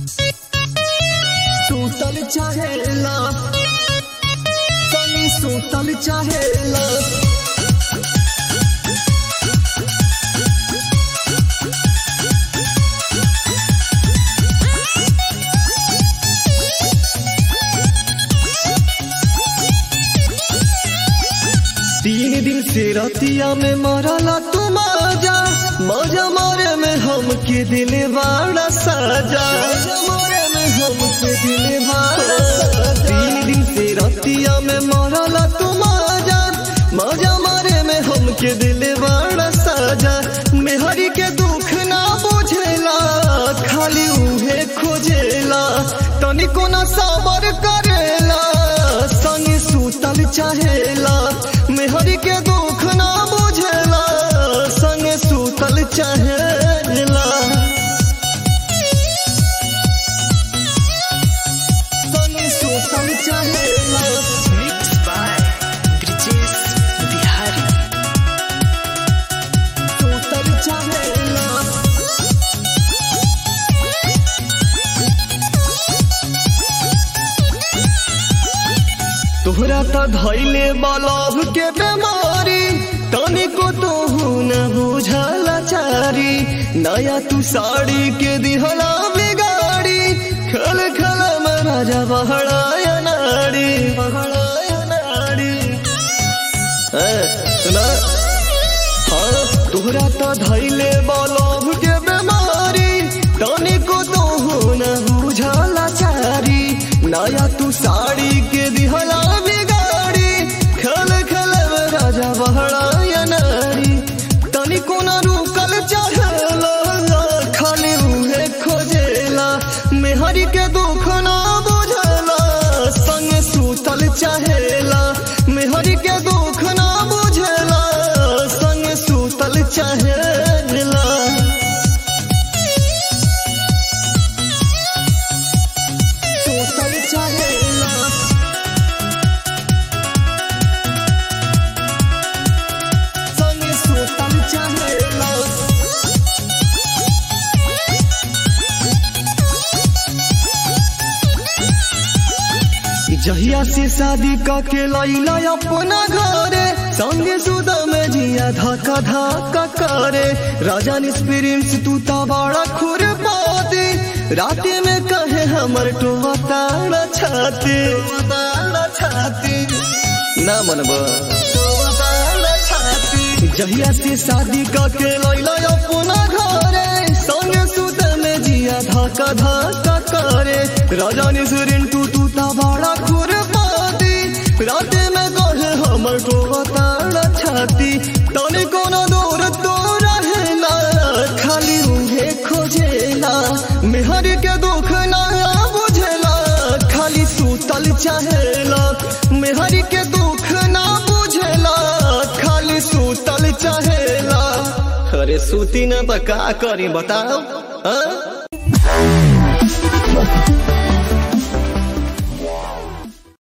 सुतल चाहेला तनी सुतल चाहेला तीन दिन से रतिया में मरला तू मजा मजा मारे में हम के दिल बाड़ा साजा मजा मारे में हम के दिल बाड़ा साजा तीन दिन से रतिया में मरला तू मजा मजा मारे में हम के दिल बाड़ा साजा मेहरी के दुख ना बुझेला खाली उहे खोजेला तनिको ना सबर करेला संग सुतल चाहेला मेहरी के दुख ना बुझेला संग सुतल चाहेला संग सुतल चाहेला Mixed by Brijesh Bihari. सुतल चाहेला तोहरा त धैले बलभ के बेमारी तनिको तोहू न बुझल चारी नया तू साड़ी के दिहला बिगाड़ी खल खल में राजा बहड़ाया नाड़ी बहड़ाया नाड़ी हैं, सुना हाँ तोहरा त धैले बलभ के बेमारी तनिको तोहू न बुझल चारी नया तू साड़ी के दिहला बिगाड़ी खल खल में राजा बहड़ाया नारी तनिको न रुकल चाहेला खाली उहे खोजेला मेहरी के दुख ना बुझला संग सुतल चाहेला मेहरी के दुख ना बुझला संग सुतल चाहेला सुतल चाहेला संग सुतल चाहेला जहिया से शादी के लैला अपना घरे संगे सुद में जिया धक्का धक्का करे राजा निस्प्रिंस तू ता बड़ा खुर पाती राते में कहे हमर टोवा ताड़ा छाती ताड़ा छाती ना मनबा जहिया से शादी के लैला अपना घरे संगे सुद में जिया धक्का धक्का करे राजा निस्प्रिंस तू तू ता बड़ा खुर पाती राते में कहे हमर टोवा ताड़ा छाती तने कोनो दूर तो रहेला खाली उहे खोजेला मेहर के दुख ना बुझेला खाली सुतल चाहेला मेहर के दुख ना बुझेला खाली सुतल चाहेला अरे सूती ना तो का करी बताओ हाँ?